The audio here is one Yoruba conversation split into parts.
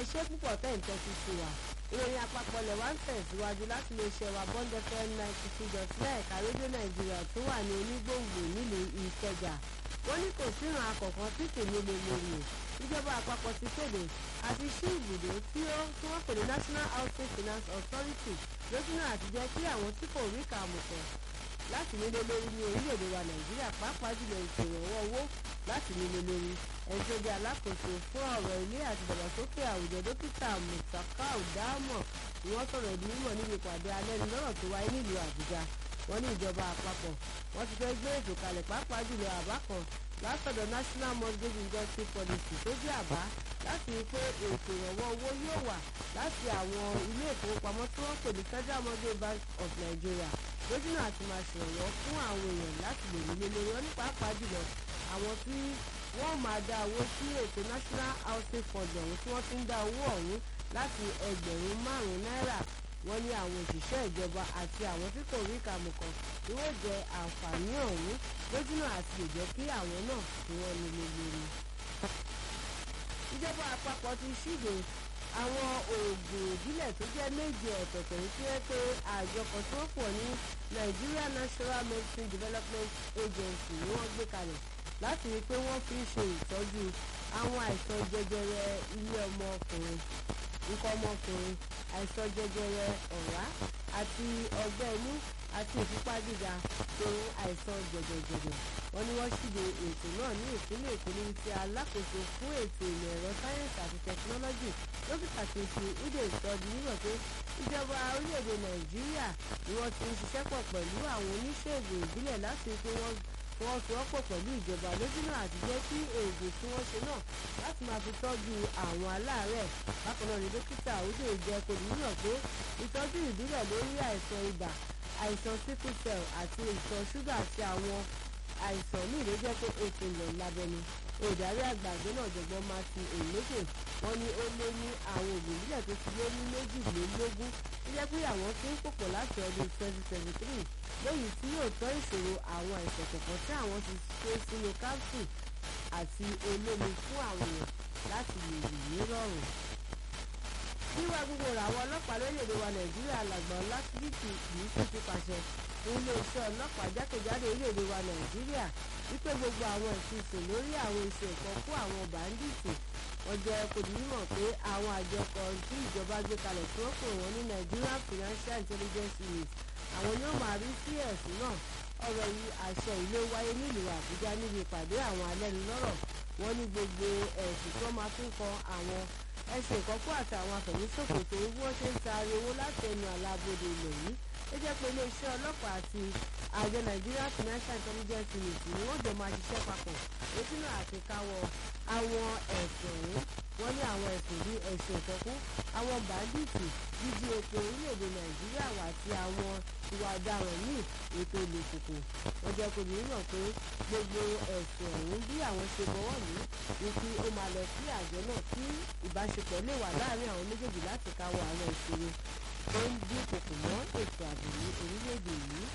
iṣẹ́ púpọ̀ tẹ̀ ń tẹ́tí sí wa ìròyìn àpapọ̀ lẹ̀ wá ń tẹ̀síwájú láti lè ṣe wa bond fm ninety two dot nine ẹ̀ka rédíò nàìjíríà tó wà ní onígbòǹgbò nílùú ìkẹjà wọ́n ní kò sí ìran akọ̀kan tí kò ní lè lórí o ìjọba àpapọ̀ ti kéde àti ṣí ibùdó tí ó tí wọ́n pè ní national housing finance authority lójúnà àti jẹ́ kí àwọn tí kò rí kàmùkọ̀ láti nílé lórí ní orílẹ̀-èdè wa nàìjíríà pàápàá jùlọ ètò ìrànwọ́ owó láti nílé lórí ẹni tó jẹ́ alákòóso fún ọ̀rọ̀ ilé àti ìdàgbàsókè àwùjọ dókítà mutakau dámọ̀ ni wọ́n sọ̀rọ̀ ìdí mímọ̀ níbi ìpàdé alẹ́nulọ́rọ̀ tó wáyé nílùú àbújá wọ́n ní ìjọba àpapọ̀ wọ́n ti fẹ́ gbé ètò kalẹ̀ pàápàá jùlọ àbá kan látọ̀dọ̀ national mortgage industry policy tó jẹ́ àbá láti rí pé ètò ìrànwọ́ owó yóò wà láti àwọn ilé ìfowópamọ́ tí wọ́n pè ní federal mortgage bank of nigeria lójúnà àti máa ṣèrànwọ́ fún àwọn èèyàn láti lè nílé lórí wọn ní pàápàá jùlọ àwọn tí wọ́n máa dá owó sí ètò national housing fund ọ̀hún tí wọ́n ti ń dá owó ọ̀hún láti ẹgbẹ̀rún márùn-ún náírà wọ́n ní àwọn òṣìṣẹ́ ìjọba àti àwọn tí kò rí kàmùkàn tí wọ́n jẹ àǹfààní ọ̀hún lójúnà àti lè jẹ́ kí àwọn náà kí wọ́n nílé lórí. ìjọba àpapọ̀ ti ṣíde àwọn oògùn ìbílẹ̀ tó jẹ́ méje ọ̀tọ̀ọ̀tọ̀ yìí tí wọ́n pé àjọ kan tí wọ́n pọ̀ ní Nigeria Natural Medicine Development Agency ni wọ́n gbé kalẹ̀ láti rí i pé wọ́n fi ń ṣe ìtọ́jú àwọn àìsàn jẹjẹrẹ ilé ọmọkùnrin nǹkan ọmọkùnrin àìsàn jẹjẹrẹ ọ̀rá àti ọgbẹ́ inú àti ìfúnpá gíga tó àìsàn jẹjẹjẹjẹ wọ́n ní wọ́n ṣíde ètò náà ní ìpínlẹ̀ èkó níbi tí alákòóso fún ètò ìmọ̀ ẹ̀rọ sáyẹ́ǹsì àti tẹkinọ́lọ́jì dókítà kejì ude ìtọ́jú nígbà pé ìjọba orílẹ̀-èdè nàìjíríà ni wọ́n ti ń ṣiṣẹ́ pọ̀ pẹ̀lú àwọn oníṣègùn ìbílẹ̀ láti pé wọ́n wọ́n fi wọ́pọ̀ pẹ̀lú ìjọba lójúnà àti jẹ́ kí oògùn tí wọ́n ṣe náà láti máa fi tọ́jú àwọn aláàárẹ̀ bákan náà ni dókítà ude jẹ́ kó níyàn pé ìtọ́jú ìbílẹ̀ lórí àìsàn ibà àìsàn sickle cell àti ìtọ̀ ṣúgà àti àwọn àìsàn ní ìlú jẹ́ pé ètò ìlọ̀ lábẹ́ni olùdarí àgbà àgbẹ̀ náà jọ̀gbọ́n martin oyinlókè wọ́n ní ó lé ní àwọn òògùn ìbílẹ̀ tó ti lé ní méjìlélógún tó jẹ́ pé àwọn tí ń pòpọ̀ láti ọdún twenty twenty three lẹ́yìn tí yóò tọ́ ìṣòro àwọn àìsàn kọ̀ọ̀kan tí àwọn ti ṣe sínú capsule àti olómi fún àwọn èèyàn láti lè rìn ní rọrùn wíwá gbogbo ràwọn ọlọ́pàá lórílẹ̀‐èdè wa nàìjíríà làgbà lásìbìtì yìí sì ti pàṣẹ fún iléeṣẹ́ ọlọ́pàá jákèjádò orílẹ̀‐èdè wa nàìjíríà wípé gbogbo àwọn ìfisùn lórí àwọn iṣẹ́ ìkan fún àwọn bàńdíìtì wọ́n jẹ́ kò ní mọ̀ pé àwọn àjọ kan tí ìjọba gbé kalẹ̀ tí wọ́n pè wọ́n ní Nigerian Financial Intelligence Unit àwọn ni ó máa rí sí ẹ̀sùn náà ọ̀rọ̀ yìí àṣẹ ìlú wáyé nílùú àbújá níbi ìpàdé àwọn alẹ́nulọ́rọ̀ wọ́n ní gbogbo ẹ̀sùn tó máa tún kan àwọn ẹ̀sùn ìkọ́kọ́ àti àwọn afẹ̀míṣòfò tó bí wọ́n ṣe ń taari owó láti ẹnu àlàbodè ilẹ̀ yìí ó jẹ́ pé iléeṣẹ́ ọlọ́pàá àti àjọ Nigeria Financial Intelligence Unit ni wọ́n jọ máa ṣiṣẹ́ papọ̀ lójúnà àti káwọ́ àwọn ẹ̀sùn ọ̀hún wọ́n ní àwọn ẹ̀sùn bíi ẹ̀sùn ìkọ́kú àwọn bàndíìtì jíjí epo orílẹ̀-èdè Nàìjíríà wà àti àwọn ìwà ọ̀daràn míì ètò ìlòkùkù wọ́n jẹ́ kó ní mọ̀ pé gbogbo ẹ̀sùn ọ̀hún bí àwọn ṣe bọ́wọ́ lù ní kí ó máa lọ sí àjọ náà kí ìbáṣepọ̀ lè wà láàárín àwọn méjèèjì láti káwọ́ àwọn ìṣòro tó ń dínkù mọ́ ètò ààbò ní orílẹ̀-èdè yìí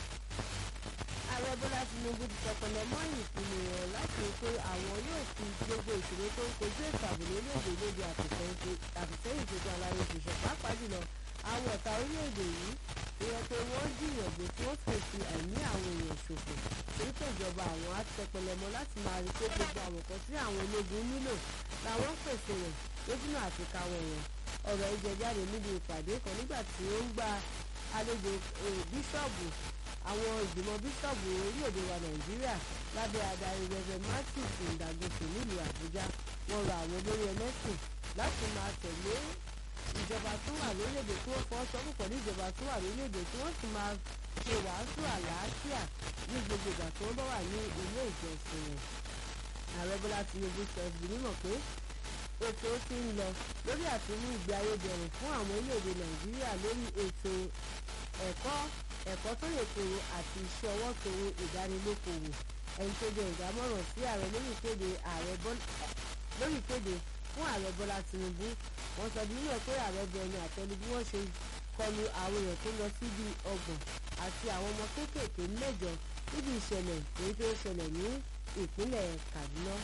ààrẹ bọ́lá tinubu ti tọpẹlẹ mọ́ ìpinnu rẹ̀ láti rí pé àwọn yóò fi gbogbo ìṣòro tó ń kojú ètò ààbò lórílẹ̀-èdè lóde àtìsẹ́yìn tuntun aláyé ṣiṣẹ́ pàápàá jùlọ àwọn ọ̀tá orílẹ̀-èdè yìí ìyẹn pé wọ́n jìyànjú tí wọ́n sì fi ẹ̀mí àwọn èèyàn ṣòfò torí pé ìjọba àwọn á tẹpẹlẹ mọ́ láti máa rí pé gbogbo àwọn kan tí àwọn ológun nílò làwọn pèsè rẹ̀ lójúnà àti káwọn wọn ọ̀rọ̀ ìjẹjáde níbi ìpàdé kan nígbà tí ó ń gba àlejò bíṣọ̀bù àwọn ìgbìmọ̀ bíṣọ̀bù orílẹ̀-èdè wa nàìjíríà lábẹ́ adarí rẹ̀rẹ̀ martins ndàgòsò nílùú àbújá wọ́n rọ àwọn olórí ẹlẹ́sìn láti máa tẹ̀lé ìjọba tó wà lórílẹ̀-èdè tí wọ́n fọ́ sọ́kù pẹ̀lú ìjọba tó wà lórílẹ̀-èdè tí wọ́n sì máa ṣe wàásù àlàáfíà ní gbogbo ìgbà tó bá wà ní ilé ìjọsìn rẹ̀ ààrẹ bọ́lá tinubu sọ ìgbìmọ̀ pé ètò ti ń lọ lórí àtúnú ìgbé ayé dẹrùn fún àwọn orílẹ̀-èdè nàìjíríà lórí ètò ẹ̀kọ́ ẹ̀kọ́ tó lè tòrò àti iṣẹ́ ọwọ́ tòrò ìdánilókòwò ẹni tó jẹ́ ìdámọ̀ràn sí ààrẹ lórí ìkéde ààrẹ lórí ìkéde fún ààrẹ bọ́lá tinubu wọ́n sọ nínú ẹ̀ pé ààrẹ bẹ̀rẹ̀ àtẹnu bí wọ́n ṣe kọlu àwọn èèyàn tó lọ sí bíi ọgbọ̀n àti àwọn ọmọ kéékèèké mẹ́jọ níbi ìṣẹ̀lẹ̀ èyí tó ṣẹlẹ̀ ní ìpínlẹ̀ kaduna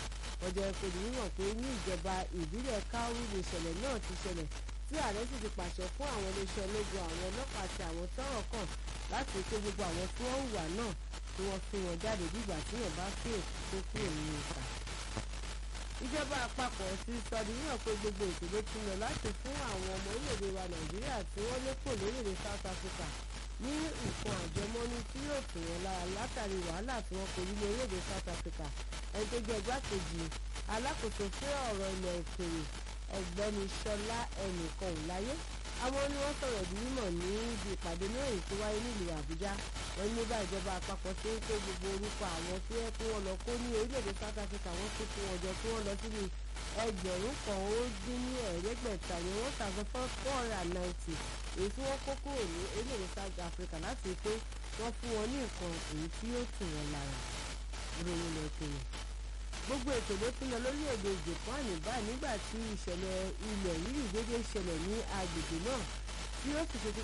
ọjọ́ ìpèdè mímọ̀ pé ní ìjọba ìbílẹ̀ káwú ni ìṣẹ̀lẹ̀ náà ti ṣẹlẹ̀ tí ààrẹ sì ti pàṣẹ fún àwọn iléeṣẹ́ ológun àwọn ọlọ́pàá àti àwọn tọ́rọ̀ kàn láti kó gbogbo àwọn tí wọ́n hùwà náà tí wọ́n fi wọn jáde bígbà tí yàn bá fi òkú tó kúrò nínú ìta. ìjọba àpapọ̀ ti sọ di yíyàn pé gbogbo ètò ló ti lọ láti fún àwọn ọmọ orílẹ̀-èdè wa nàìjíríà tí wọ́n lépò lórílẹ̀-èdè south africa ní nǹkan àjẹmọ́nú tí yóò tù wọ́n lára látàrí wàhálà tí wọ́n kojú ní orílẹ̀-èdè south africa ẹni tó jẹ́ igbákejì alákòóso fún ọ̀rọ̀ ilẹ̀ òkèèrè ọ̀gbẹ́ni ṣọlá ẹnìkan ò láyé àwọn ni wọ́n sọ̀rọ̀ di mímọ̀ ní ibi ìpàdé mẹ́rin tó wáyé nílùú àbújá wọ́n ní bá ìjọba àpapọ̀ tó ń kó gbogbo orúkọ àwọn tí wọ́n kó wọn lọ kó ní orílẹ̀-èdè south africa wọ́n tún kó wọn jọ tí wọ́n lọ síbi ẹgbẹ̀rún kan ó dín ní ẹ̀ẹ́dẹ́gbẹ̀ta ní one thousand four hundred and ninety èyí tí wọ́n kó kúrò ní orílẹ̀-èdè south africa láti pé wọ́n fún wọn ní nǹkan èyí tí yóò tù wọ́n lára ìròyìn lẹ́kẹ̀ẹ́ gbogbo ètò ló ti lọ lórílẹ̀‐èdè japan báyìí nígbà tí ìṣẹ̀lẹ̀ ilẹ̀ rírì déédéé ṣẹlẹ̀ ní agbègbè náà tí ó sì ṣe